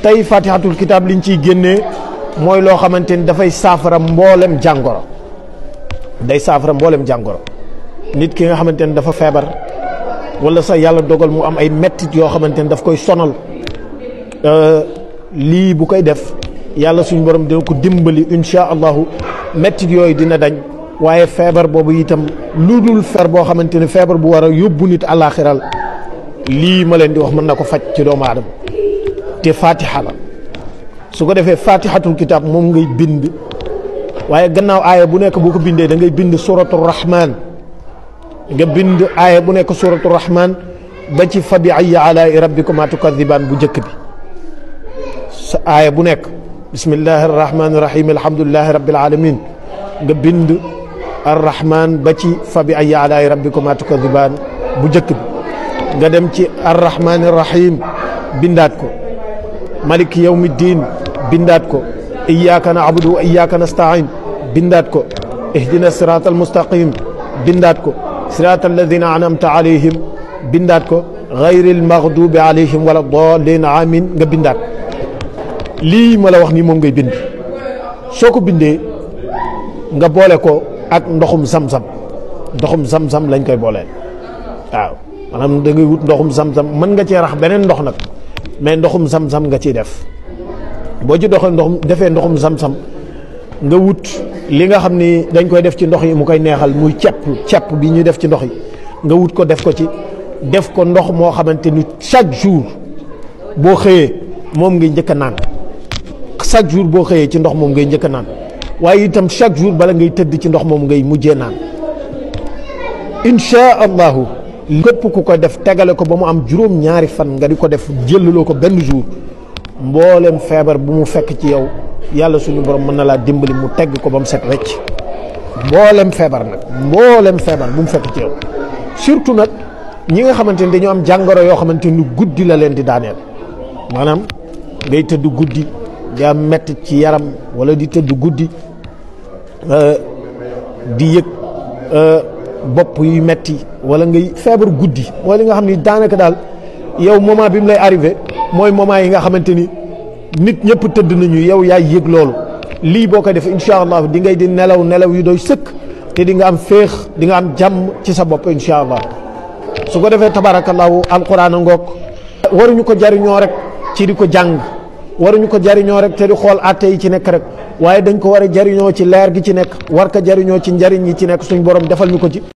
tey fatihatul kitab liñ ciy génnee mooy loo xamante ni dafay saafara mboolem jàngoro day saafara mboolem jàngoro nit ki nga xamante ni dafa feebar wala sax yàlla dogal mu am ay mettit yoo xamante ni daf koy sonal lii bu koy def yàlla suñ borom dina ko dimbali insha allahu mettit yooyu dina dañ waaye feebar boobu itam lu dul fer boo xamante ni feebar bu war a yóbbu nit àllaaxiral lii ma leen di wax mën na ko faj ci doomu aadama te fatiha la su ko defee fatihatul kitab moom ngay bind waaye gannaaw aaya bu nekk boo ko bindee da ngay bind suratu rahman nga bind aaya bu nekk suratu rahman ba ci fa bi ayyi alaa'i rabbikuma tukadibaan bu njëkk bi sa aaya bu nekk bismillahi arrahmani irrahim alhamdulilahi rabbil alamin nga bind arrahman ba ci fa bi ayyi alaa'i rabbikuma tukadibaan bu njëkk bi nga dem ci arrahmani irrahim bindaat ko malik yawmi diin bindaat ko iyyaka na'budu wa iyyaka nasta'in bindaat ko ihdina sirata almustaqim bindaat ko sirata alladina an'amta alayhim bindaat ko gayril maghdubi alayhim wala dallin amin nga bindaat lii ma la wax nii moom ngay bind soo ko bindee nga boole ko ak ndoxum zam-zam ndoxum zam-zam lañ koy booleel waaw maanaam da ngay wut ndoxum zam-zam mën nga cee rax beneen ndox nag mais ndoxum zam-zam nga ciy def boo ci doxee ndoxum defee ndoxum zam-zam nga wut li nga xam ni dañ koy def ci ndox yi mu koy neexal muy cepp cepp bi ñuy def ci ndox yi nga wut ko def ko ci def ko ndox moo xamante ni chaque jour boo xëyee moom ngay njëkk a naan chaque jour boo xëyee ci ndox moom ngay njëkk a naan waaye itam chaque jour bala ngay tëdd ci ndox moom ngay mujjee naan insha allahu képp ku ko def tegale ko ba mu am juróom ñaari fan nga di ko def jëllaloo ko benn jour mboolem feebar bu mu fekk ci yow yàlla suñu borom mën na laa dimbali mu tegg ko ba mu set wecc mboolem feebar nag mboolem feebar bu mu fekk ci yow surtout nag ñi nga xamante ni dañoo am jàngoro yoo xamante ni guddi la leen di daaneel maanaam ngay tëdd guddi di am metti ci yaram wala di tëdd guddi di yëg bopp yu metti wala ngay feebar guddi mooy li nga xam ni daanaka daal yow moment bi mu lay arrivé mooy moment yi nga xamante ni nit ñëpp tëdd nañu yow yaay yëg loolu lii boo ko def incha allah di ngay di nelaw nelaw yu doy sëkk te di nga am féex di nga am jàmm ci sa bopp incha allah su ko defee tabarakallahu alquran a ngoog waruñu ko jariñoo rek ci di ko jàng waruñu ko jariñoo rek te di xool atte yi ci nekk rek waaye dañ ko war a jariñoo ci leer gi ci nekk war ko jariñoo ci njariñ yi ci nekk suñ borom defal ñu ko ci